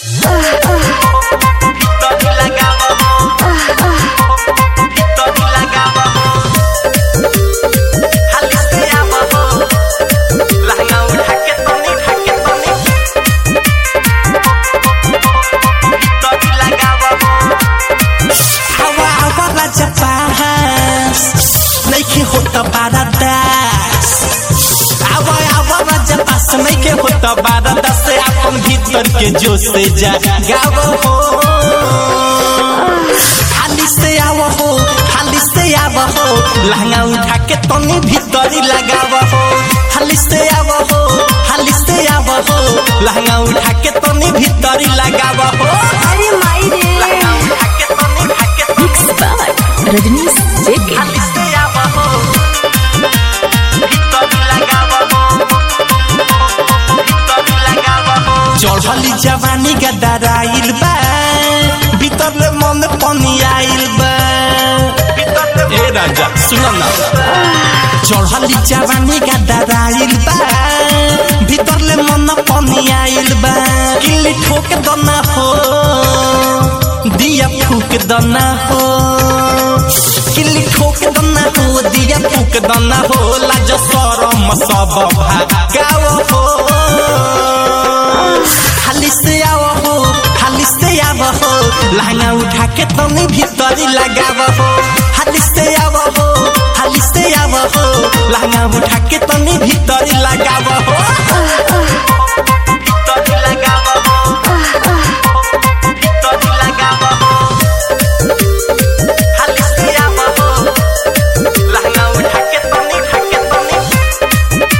हवा हवा राजा पास नइखे होत बारा दास आवा आवा राजा पास नइखे होत बारा दास अपन भीतर के जोश से जा गाव हो हाली से आव हो हाली से आव हो लहंगा उठा के तनी भीतरी लगाव हो हाली से आव हो हाली से आव हो लहंगा उठा के तनी भीतरी लगाव हो अरे माई रे लहंगा उठा के तनी उठा के तनी मिक्स बाय रजनीश जेके हाली से आव हो भीतरी लगाव हो भीतरी लगाव हो चढ़ली जवानी गदराइल बा भीतर ले मन पानी आइल बा ए राजा सुन ना चढ़ली जवानी गदराइल बा भीतर ले मन पानी आइल बा किल्ली ठोक दना हो दिया फूक दना हो किल्ली ठोक दना हो दिया फूक दना हो लाज सरम सब भागाव हो हाली से आओ हो हाली से आव हो लहंगा उठा के तनी भीतरी लगाव हो हाली से आव हो हाली से आव हो लहंगा उठा के तनी भीतरी लगाव हो भीतरी लगाव हो भीतरी लगाव हो हाली से आव हो लहंगा उठा के तनी उठा के तनी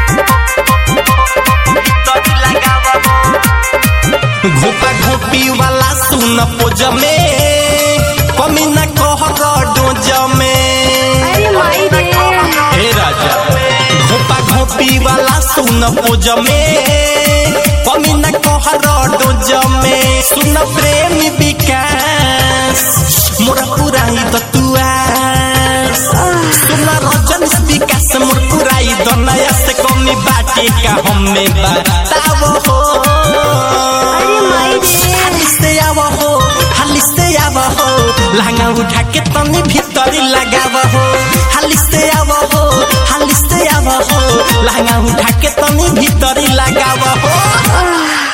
भीतरी लगाव हो घोपा घोपी वाला सुन पोज में कमी न कह डोज में अरे माई रे हे राजा घोपा घोपी वाला सुन पोज में कमी न कह डोज में सुन प्रेम विकास मोरा पुराई दतुआ सुन रजन विकास मोर पुराई दनया से कमी बाटे का हमें बताव हो अरे माई रे हाली से आव हो हाली से आव हो लहंगा उठा के तनी भीतरी लगाव हो हाली से आव हो हाली से आव हो लहंगा उठा के तनी भीतरी लगाव हो